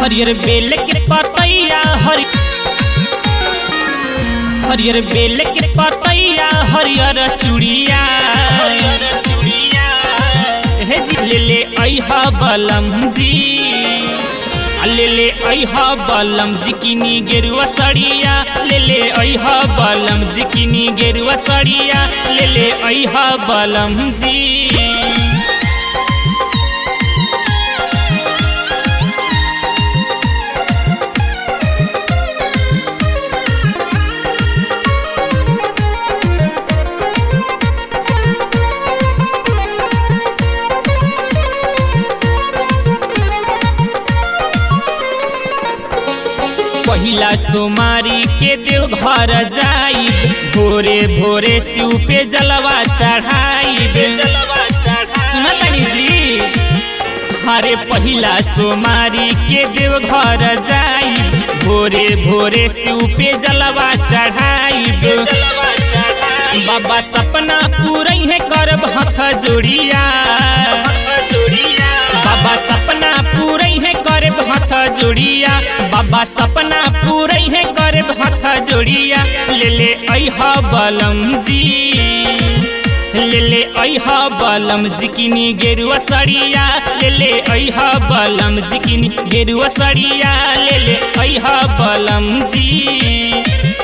हरियर बेल के पतैया हरि हरियर बेल के पतैया हरियर चूड़िया हरियर चूड़िया हे जी ले ले अइहा बलम जी आ ले ले अइहा बलम जिकिनी गेरुआ सड़िया ले ले अइहा बलम जिकिनी गेरुआ सड़िया ले ले अइहा बलम जी पहिला सोमारी के देव घर जाई भोरे भोरे शिव पे जलवा चढ़ाई जलवा चढ़ा सुना तनी जी हरे पहिला सोमारी के देव घर जाई भोरे भोरे शिव पे जलवा चढ़ाई जलवा चढ़ाई बाबा सपना पूरा है करब हथ जोड़िया जोड़िया बाबा सपना पूरा है करब हथ जोड़िया बाबा सपना पूरा है करब हथ जोड़िया ले ले अइहा बलम जी ले ले अइहा बलम जिकिनी गेरुआ सड़िया ले ले अइहा बलम जिकिनी गेरुआ सड़िया ले ले अइहा बलम जी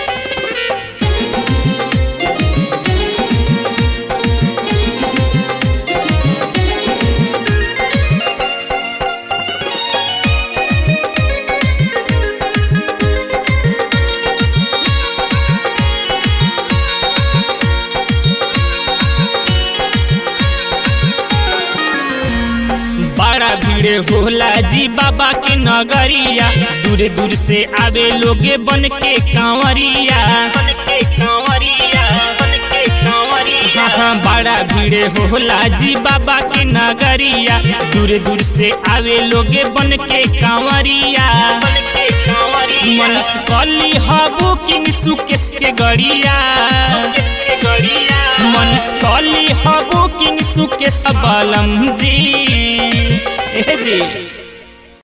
बड़ा भीड़ होला जी बाबा के नगरिया दूर दूर से आवे लोगे बन के कांवरिया बन के कांवरिया बन के कांवरिया हाँ हाँ बड़ा भीड़ होला जी बाबा के नगरिया दूर दूर से आवे लोगे बन के कांवरिया बन के कांवरिया मनुष्य कली हबू किंग सुकेश के गड़िया सुकेश के गड़िया मनुष्य कली हबू किंग सुकेश बलम जी ए जी